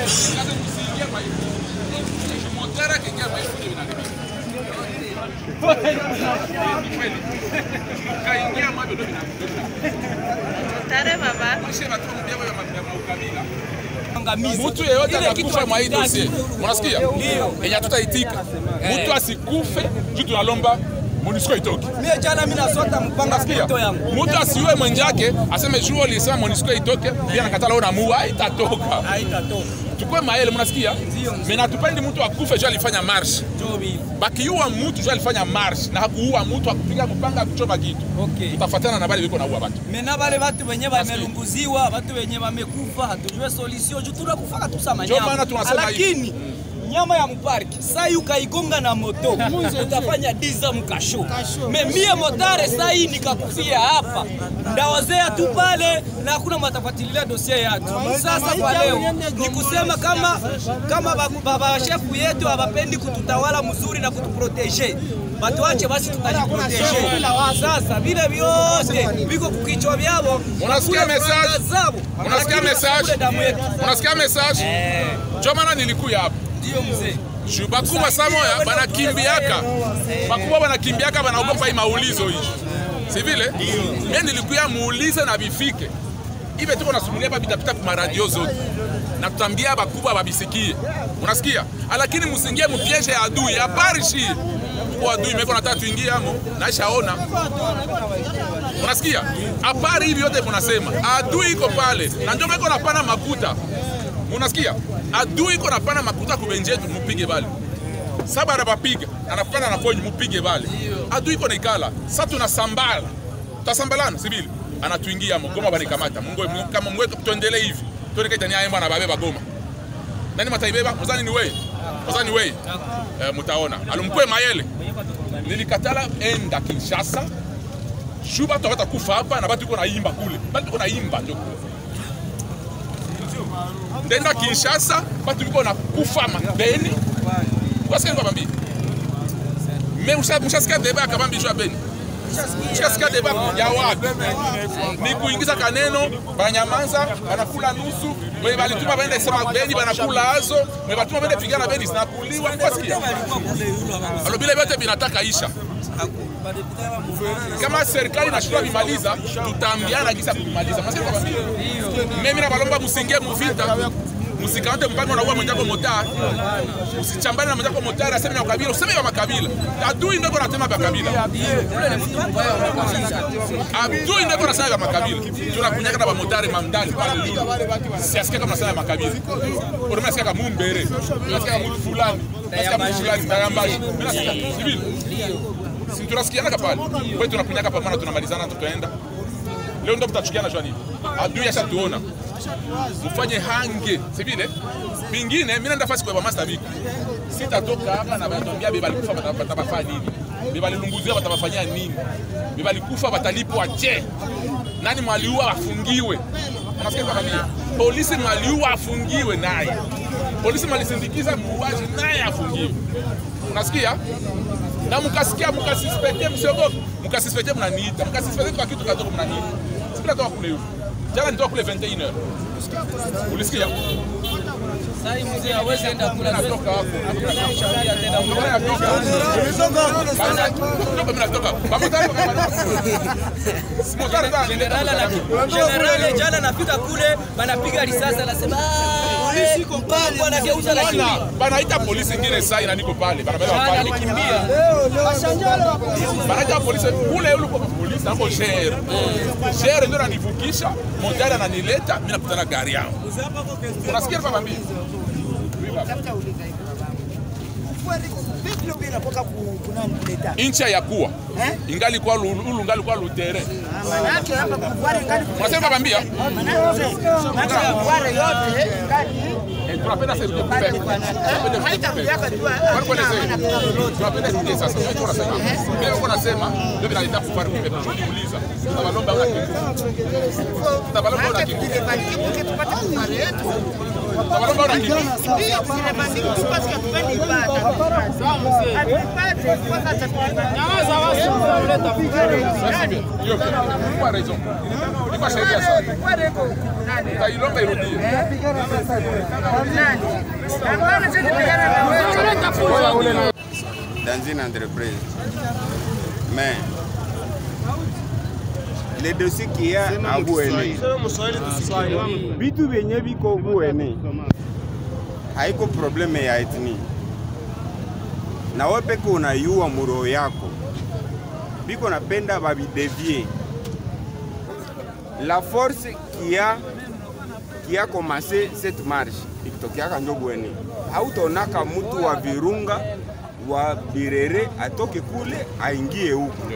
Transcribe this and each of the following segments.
Tare baba. Mtu yeyote atakufa mwa hii dosie, unasikia? Yenye hatutaitika mtu asikufe juu tunalomba MONUSCO itoke. Mie jana mimi nasota mpanga Unasikia? mtoto yangu. Mtu asiue mwenzake aseme juu alisema MONUSCO itoke, pia nakatala ona mua haitatoka. Haitatoka. Tukue maele, mnasikia? Mimi natupendi mtu akufe juu alifanya march. Njoo mimi. Bakiua mtu juu alifanya march na hakuua mtu akupiga mpanga kuchoma kitu. Okay. Tutafuatana na bale biko naua watu. Mena wale watu wenye wamelunguziwa, watu wenye wamekufa, hatujue solution juu tunakufaka tu sama Ndio nyama. maana tunasema hivi. Lakini nyama ya mparki sai ukaigonga na moto utafanya diza mkasho. Me mie motare sai nikakufia hapa ndawazea tu pale na hakuna matafuatilia dosie yatu. Sasa kwa leo ni kusema kama kama ba- baba shefu yetu hawapendi kututawala mzuri na kutuprotege batuache basi tutajiprotege. Sasa vile vyote viko kukichwa vyavo, Unasikia Hakuna message? franga zabo. Unasikia Lakini message? wakule damu yetu. Unasikia message? Ndio maana nilikuya hapa. Ndio mzee. Juu bakubwa samoya banakimbiaka bakubwa banakimbiaka banaogopa hii maulizo hii si vile mie nilikuya muulize na bifike ive tuko nasumulia hapa bitapita kwa maradio zote na tutambia bakubwa babisikie unasikia lakini musingie mupieje ya adui habari shi kwa adui meko nataka tuingie amo naishaona unasikia habari hivi yote munasema adui iko pale na ndio meko napana makuta munasikia adui iko napana makuta kubenjetu mupige bale saba anabapiga anapana na ponyi mupige bale adui iko naikala sa tunasambala tutasambalana sibili anatuingia mgoma banikamata mungu kama mwe tuendelee hivi tuone kaitani ayemba na babeba goma nani mataibeba muzani ni wewe muzani wewe eh, mutaona alumpwe mayele nilikatala enda Kinshasa shu batu abata kufa hapa na batu iko naimba kule batu iko naimba njo kule ndenda Kinshasa batu biko na kufa mabeni wasikia kwa bambi me mshasikia deba akabambi jua beni mshasikia deba ya wapi ni kuingiza kaneno banyamanza banakula nusu mwe balituma baende sema beni banakula azo mwe batuma baende pigana beni zinakuliwa wasikia alo bila vyote vinataka isha kama serikali inashindwa vimaliza tutaambiana kisa kumaliza Mnasikia kwa bambi mimi na balomba musingie muvita musikamate mpango na uwa mwenzako motari usichambane na mwenzako motari aseme na ukabila useme ya makabila adui ndiko nasema vya kabila adui ndiko nasema vya makabila tunakunyaka na bamotari mamdali pale yulu siasikia kama nasema ya makabila orome nasikia kama mumbere nasikia kama mtu fulani nasikia mtu fulani ndayambashi mimi nasikia civil si tunasikiana pale kwetu tunakunyaka pamoja tunamalizana tutaenda leo ndo mtachukiana jua nini adui ashatuona mfanye hange si vile vingine mimi naenda fasi kwa master big sitatoka hapa na batambia beba alikufa batabafanya nini beba alilunguzia batabafanyia nini beba alikufa batalipwa je nani mwaliua afungiwe unasikia kwa nini polisi mwaliua afungiwe naye polisi mwalisindikiza muuaji naye afungiwe unasikia na mkasikia mkasispekte msiogope mkasispekte mnaniita mkasispekte kwa kitu kadogo mnaniita sipila toka kule huko jana nitoka kule 21h ulisikia Sai mzee hawezi enda kula natoka hapo shauri atenda Mbona natoka Natoka, mimi natoka Bamotari Si motari bana, Generala na generale jana nafika kule banapiga risasi anasema "Ah, eh, mpango anageuza Bana, lakini banaita polisi ingine sai na niko pale banabeba jana pale alikimbia banaita polisi kule yule kwa polisi hapo shere shere ndio ananivukisha motari ananileta mimi nakutana gari yao unasikia baba mimi inchi ya kuwa ingali kwa lu- ulu ngali kwa lutere unasema baba mbia Eh, tunapenda sasa tuje kupe. Tunapenda tuje kupe. Kwani kuelezee? Tunapenda tuje sasa. Wewe unasema. Wewe uko unasema ndio vinaleta kufaru kupe. Tunakuuliza. Tunabalomba una kitu. Tunabalomba una kitu. Balomba wana kitu. Basi bien. Hiyo pia. Kwa raison. Ni kwa sheria sana. Utailomba irudie. dans une entreprise. Mais le dossier qu'il y a à Bouene, vitu vyenye viko Bouene haiko probleme ya etni, na wewe peke unayua muroho yako biko napenda bavidevie la force qui a qui a commencé cette marche ikitokeaka njo Bwene, hautonaka mtu wa Virunga wa Birere atoke kule aingie huku,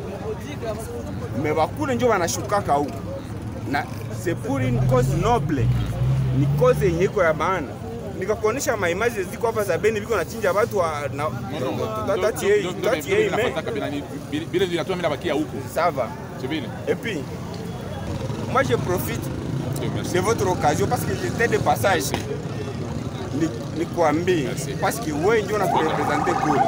me bakule njo wanashukaka huku, na c'est pour une cause noble, ni cause yenye iko ya maana. Nikakuonesha maimaji ziko hapa za Beni biko nachinja watu wa na tutatie tutatie ime Bile vinatoa mimi nabakia huko. ça va. C'est vile. Et puis moi je profite Okay, merci. de votre occasion parce que j'étais de passage ni, ni kuambie Merci. parce que wewe ndio unakurepresente kule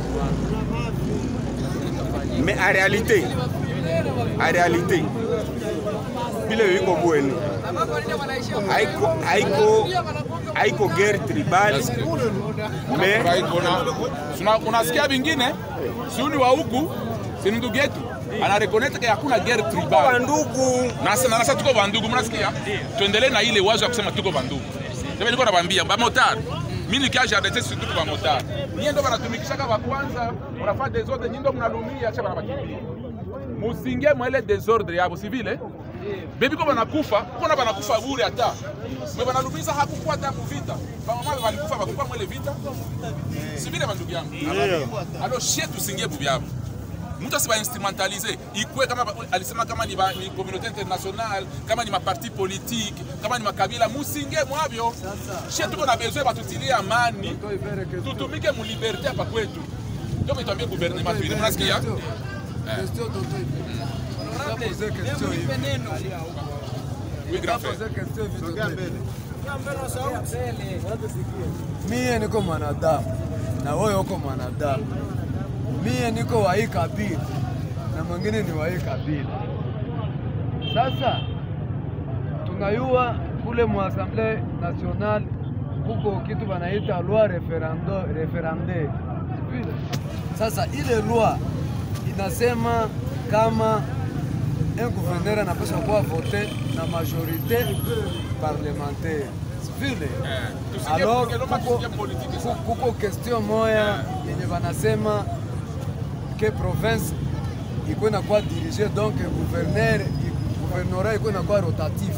mais en réalité en réalité vile viko Bweni haiko haiko haiko guerre tribale mais Una- unasikia vingine siuni wa huku si ni ndugu yetu anarekonete ke hakuna guerre kwa tribal ndugu na sasa nasa tuko bandugu mnasikia tuendelee na ile wazo ya kusema tuko bandugu sasa niko nabambia ba motard mimi nikiaje arrêter si tuko ba motard nyie ndo banatumikishaka ba kwanza unafaa desordre nyie ndo mnalumia acha banabakimbia musingie mwele desordre yabo si vile bebi ko banakufa kona banakufa bure hata mwe banalumiza hakukuwa hata kuvita bamama balikufa bakufa mwele vita si vile bandugu yangu alors shie tusingie bubyabo mtu asiba instrumentalize ikwe kama ba- alisema kama ni, ba, ni communauté internationale kama ni maparti politique kama ni makabila musinge mwavyo shie tuko na besoin batutilie amani tutumike mu liberté hapa kwetu ndio kitwambie gouvernement tuile mnasikia oui grand frère Mie niko mwanadamu na wewe uko mwanadamu. Mie niko wa hii kabila na mwingine ni wa hii kabila. Sasa tunayua kule mu Assemblée Nationale kuko kitu banaita loi referendo referende. Vile. Sasa ile loi inasema kama un gouverneur anapaswa kuwa vote na majorité parlementaire. Vile. tusingie Alors, keloma kuko- tusingie politique ku- sana kuko question moya yenye banasema ke province iko inakuwa dirige donc gouverneur gouvernorat iko inakuwa rotatif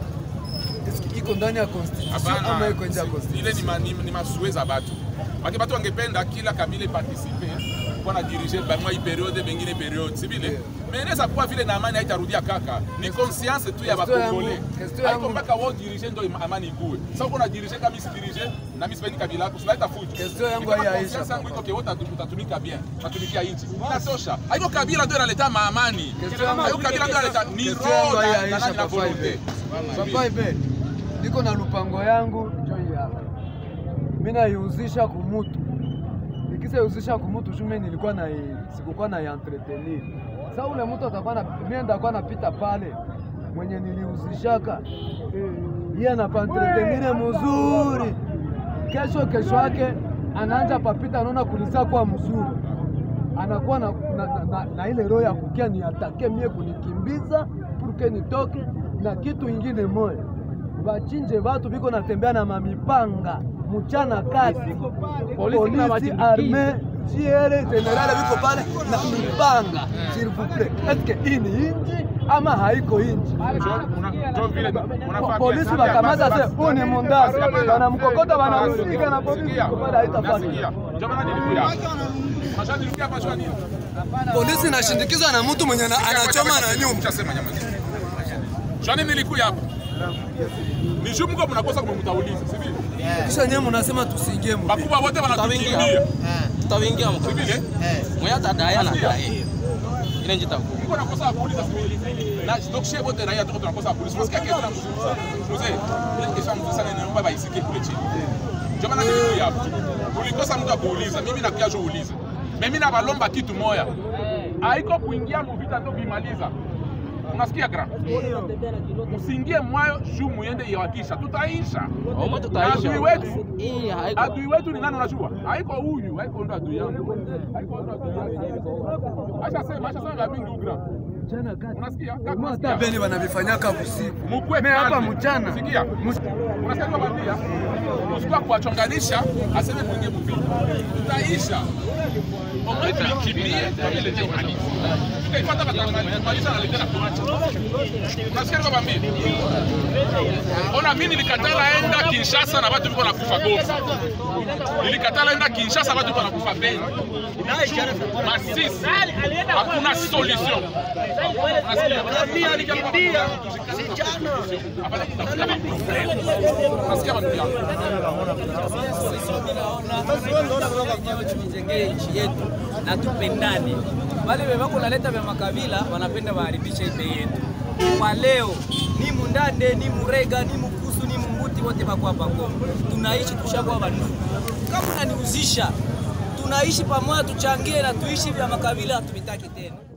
Eske iko ndani ya constitution ama iko nje ya ile constitution ni, ma, ni, ni masue za batu baki batu wangependa kila kabila participe kwa na dirige bamwa hii periode bengine periode si vile mais inaweza kuwa vile na amani haitarudia kaka ni conscience tu ya Question yangu- bakongole question haiko yangu- mpaka wao dirige ndo ima- amani ikue sasa uko na dirige kama si dirige na mimi sipendi kabila yako sinaita fujo Question yangu Ni kama haiyaisha, conscience yangu papa. iko ke wote tutatumika bien tutatumikia nchi inatosha haiko kabila ndio inaleta maamani Question yangu- haiko kabila ndio inaleta ni Question yangu roho na- na haiyaisha, nani na papa volonté Ibe. Papa Ibe, niko na lupango yangu njo hii hapa. Mimi naiuzisha kumutu. Nikishauzisha kumutu juu mimi nilikuwa na sikukuwa na entretenir. Sasa ule mtu atakuwa na mimi ndakuwa napita pale mwenye niliuzishaka yeye anapa entretenir mzuri. Kesho kesho yake anaanza papita anaona kulisa kwa mzuri anakuwa na, na, na, na, na ile roho ya kukia ni atake mie kunikimbiza purke nitoke na kitu ingine moya bachinje batu biko natembea na mamipanga mchana kati polisi arme jiere generale biko pale na mipanga s'il vous plaît eske hii ni inji ama haiko inji Ndio vile unafaa polisi bien. bakamata se huu ni mundasi banamkokota banamsika na polisi Nasikia. iko pale haitafanya Nasikia. Ndio maana nilikuja. Unajua nilikuja hapa jua nini? polisi inashindikizwa na mtu mwenye ana- anachoma na nyumba Ushasema nyama. Jua nini nilikuja hapa? Ni juu mko mnakosa kumtauliza, si vile? kisha nyewe mnasema tusiingie mu Wakubwa wote wanatukimbia. tutaingia Si vile? mwenye atadaya na daye ile njita Mko nakosa kuuliza si vile? Na donc chez wote raia tuko tunakosa kuuliza. Unasikia kitu na mzuri sana. Mzee, ile kesho mzuri sana inaomba baisike. nakosa mtu akuuliza, mimi nakia jo uliza. Mimi nabalomba kitu moya, haiko kuingia muvita ndo kuimaliza. Unasikia gra? Msiingie mwayo juu muende iwakisha, tutaisha. Omo tutaisha. Adui wetu Hii haiko. adui wetu ni nani unajua? Haiko huyu, haiko ndo adui yangu. Haiko ndo adui yangu. Acha sema, acha sema mingi ugra. Mchana kati. Unasikia? Kaka, Mwa unasikia? hata veni wanavifanyaka usiku. Mukwe Me hapa kalme. mchana. Sikia. Unasikia kwambia? Usikuwa kuwachonganisha aseme mwingie mvita. Tutaisha. Omwe tulikimbie kwa vile je imaliza. Tutaipata batamaliza na letena kuacha. Unasikia kwambia? Ona mimi nilikatala enda Kinshasa na watu viko nakufa Goma. Nilikatala enda Kinshasa watu viko nakufa Beni. Masisi. Hakuna solution. Nasikia watu yangu. tujengee nchi yetu na tupendane. Wale wevako naleta vya makabila wanapenda waharibishe ipe yetu. Kwa leo ni Mundande, ni Murega, ni Mukusu, ni Mumbuti, wote bako hapa Kongo. Tunaishi tushakuwa bandugu. Kama unaniuzisha tunaishi pamoja, tuchangie na tuishi vya makabila, hatuvitaki tena.